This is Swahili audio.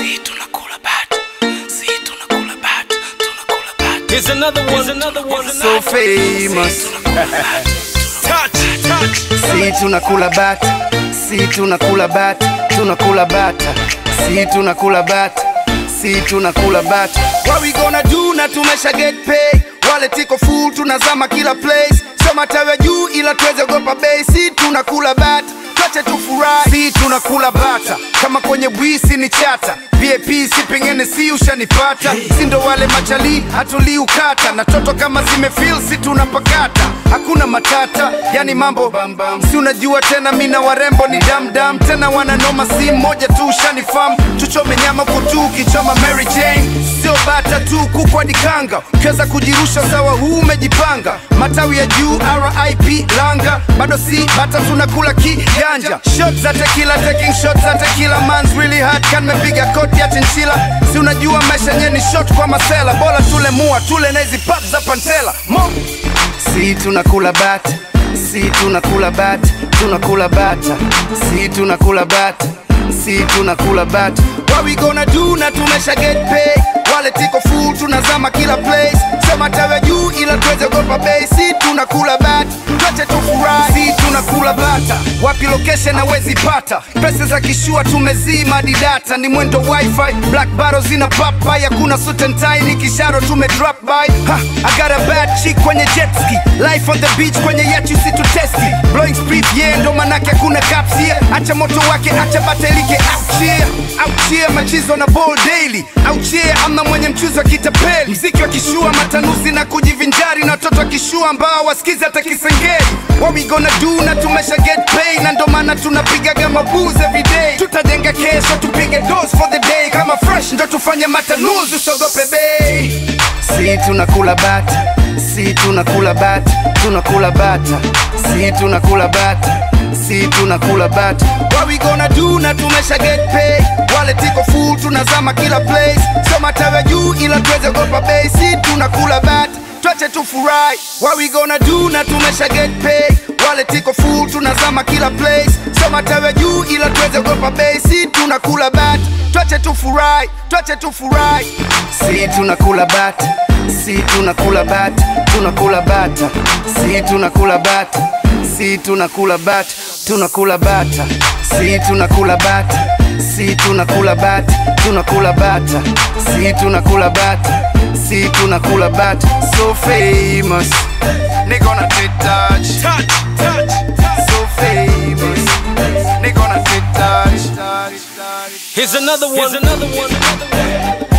si tunakula bata, si tunakula bata, tunakula bata. Here's another one. Here's another one. So famous. Touch, touch. Si tunakula bata, si tunakula bata, tunakula bata, si tunakula bata, si tunakula bata. What we gonna do na tumesha get pay. Wale tiko full tunazama kila place. Sio matawi juu ila tuweze gopa bei. Si tunakula bata, tuache tufurahi. Si tunakula bata, kama kwenye bwisi ni chata. VIP si pengine si ushanipata. Si ndo wale machali hatuli ukata. Na toto kama zimefeel si tunapakata. Hakuna matata, yani mambo bambam. Si unajua tena mina warembo ni damdam. Tena wananoma si moja tu ushanifam. Tuchome nyama kutu ukichoma Mary Jane. Sio bata tu kuku hadi kanga. Ukiweza kujirusha sawa huu umejipanga. Matawi ya juu RIP langa. Bado si bata tunakula kijanja. Shots za tequila taking shots za tequila man's really hard kan mepiga koti ya chinchila. Si unajua maisha yenyewe ni shot kwa masela. Bora tule mua tule na hizi pap za pantela. Mo Si tunakula bata, si tunakula bata, tunakula bata, si tunakula bata, si tunakula bata. What we gonna do na tumesha get pay. Wale tiko full tunazama kila place. Sema tawe juu ila tuweze gopa bei. Si tunakula bata, tuache tufurahi. Si tunakula bata, wapi location hawezi pata. Pesa za kishua tumezima hadi data, ni mwendo wifi. Black bottles zina pop by, hakuna suit and tie, ni kisharo tume drop by. Ha, I got a bad chick kwenye jet ski. Life on the beach kwenye yacht you see to testi. Blowing split yeah, ndo manake hakuna caps here. Acha moto wake, acha batelike out here. Out here machizo na ball daily. Out here amna mwenye mchuzi wa kitapeli. Mziki wa kishua matanuzi na kujivinjari na watoto wa kishua ambao wasikizi hata kisengeli. What we gonna do na tumesha get paid na ndo maana tunapigaga mabuzi every day. Tutajenga kesho tupige dose for the day kama fresh ndo tufanye matanuzi usogope bei. Si tunakula bata, si tunakula bata, tunakula bata, si tunakula bata, si tunakula bata. What we gonna do na tumesha get pay. Wale tiko full tunazama kila place. Sio matawi ya juu ila tuweze gopa bei. Si tunakula bata, tuache tufurahi. What we gonna do na tumesha get pay. Wale tiko full tunazama kila place. Sio matawi ya juu ila tuweze gopa bei. Si tunakula bata, tuache tufurahi, tuache tufurahi. Si tunakula bata, si tunakula bata, tunakula bata, si tunakula bata, si tunakula bata, tunakula bata, si tunakula bata, si tunakula bata, tunakula bata, si tunakula bata, si tunakula bata, so famous. Nigga on a touch, Touch, touch, touch. so famous. Nigga on a touch. Here's another one. Here's another one.